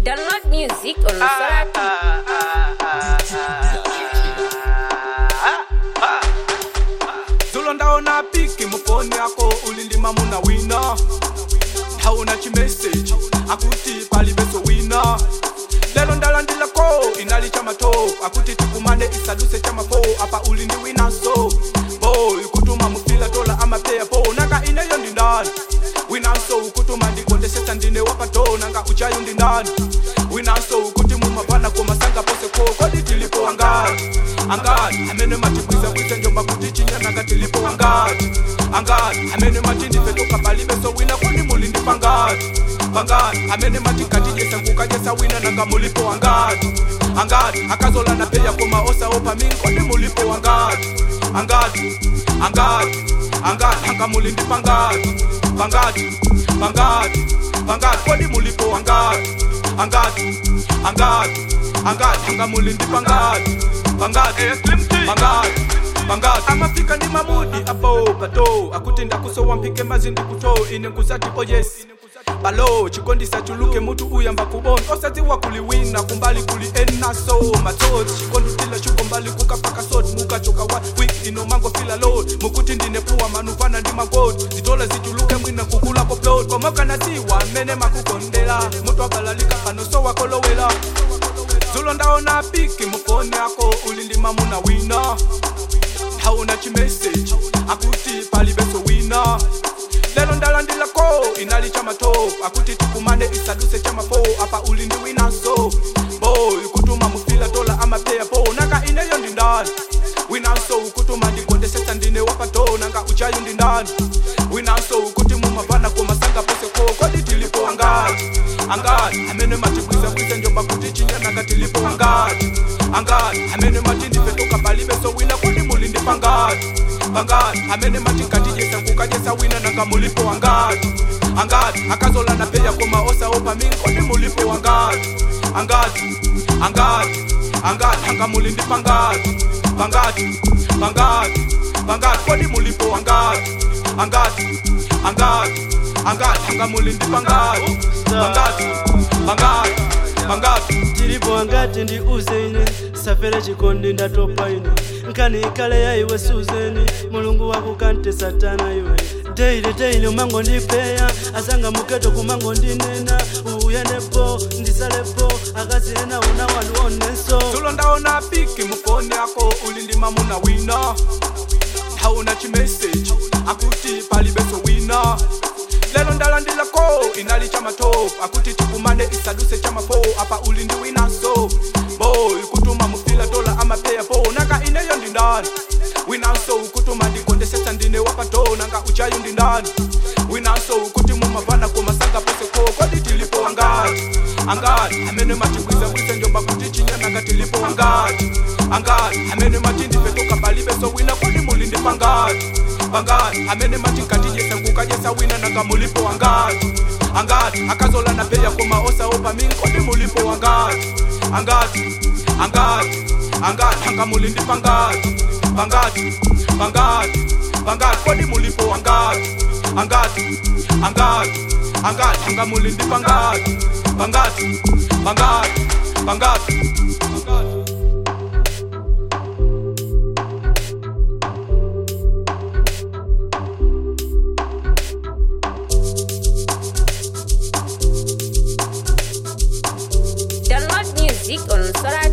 Download music on Sorati. zulo ndaona piki mufoni yako ulindima muna wina hauna chimeseji akuti palibeso wina lelo ndalandilako inali chamato akuti tikumane isaduse chamafo apa ulindi winaso boy kutuma mufila tola amapeya po nanga ineyo ndindani winaso ukutuma ndikondesesa ndine wapato nanga uchayo ndindani winaso ukuti mumapana komasanga pose ko kodi tilipo angati angati amene matibwiza bwiza njomba kuti chinyananga tilipo angati angati amene matindifetoka palibeso wina kodi mulindi pangati pangati amene matikatijesa kukajesa wina nanga mulipo angati angati akazola na peya koma osaopa mingi kodi mulipo angati angati angati angati anga mulindi pangati pangati pangati pangati kodi mulipo angati angati angati angati anga mulindi pangati pangati pangati pangati amafika ndi mamudi apo pato akuti ndakusowa mpike mazi ndikuto ine nkusati oh yes balo chikondisa chuluke mutu uyamba kubona osadziwa kuliwina kumbali kuli enaso matsoti chikondutila chuko mbali kukapaka soti mukachoka wa wik ino mango fila load mukuti ndinepuwa manufana ndi magoti zitola zichuluke mwina kukula ko plot komokana siwa mmene makukondela mutu abalalika pano so wakolowela zulo ndaona piki mufoni yako ulindima muna wina hauna chimeseji akuti palibeso wina lelo ndalandilako inali chamato akuti tikumane isaduse chamafo apa ulindi winaso boy kutuma mufila tola amapeya po nanga ineyo ndindani winaso ukutuma ndikondesesa ndine wapato nanga uchayo ndindani winaso ukuti mumapana komasanga pose ko kodi tilipo angati angati amene matibwiza bwiza njomba kuti chinyananga tilipo angati angati amene matindifetoka palibeso wina kodi mulindi pangati pangati amene matikatijesa kukajesa wina nanga mulipo angati angati akazola na peya koma osaopa mingi kodi mulipo angati angati angati angati anga mulindi pangati pangati pangati pangati kodi mulipo angati angati angati angati anga mulindi pangati pangati pangati pangati tilipo angati ndi uzeni safere chikondi ndatopa ine nkani ikale ya iwe suzeni mulungu wakukante satana iwe deile deile umango ndipeya asanga muketo kumango ndinena uyendepo ndisalepo akazi ena una wanu onenso zulo ndaona piki mufoni yako ulindima muna wina hauna chimeseji akuti palibeso wina lelo ndalandilako inali chamato akuti tikumane isaduse chamafo apa ulindi winaso boy kutuma mufila tola amapeya po nanga ineyo ndindani winaso ukutuma ndikondesesa ndine wapato nanga uchayo ndindani winaso ukuti mumapana komasanga pose ko kodi tilipo angati angati amene matibwiza bwiza njomba kuti chinyananga tilipo angati angati amene matindifetoka palibeso wina kodi mulindi pangati pangati amene matikatijesa kukajesa wina nanga mulipo angati angati akazola na peya koma osaopa mingi kodi mulipo angati angati angati angati anga mulindi pangati pangati pangati pangati kodi mulipo angati angati angati angati anga mulindi pangati pangati pangati pangati pangati Download music on Sorati.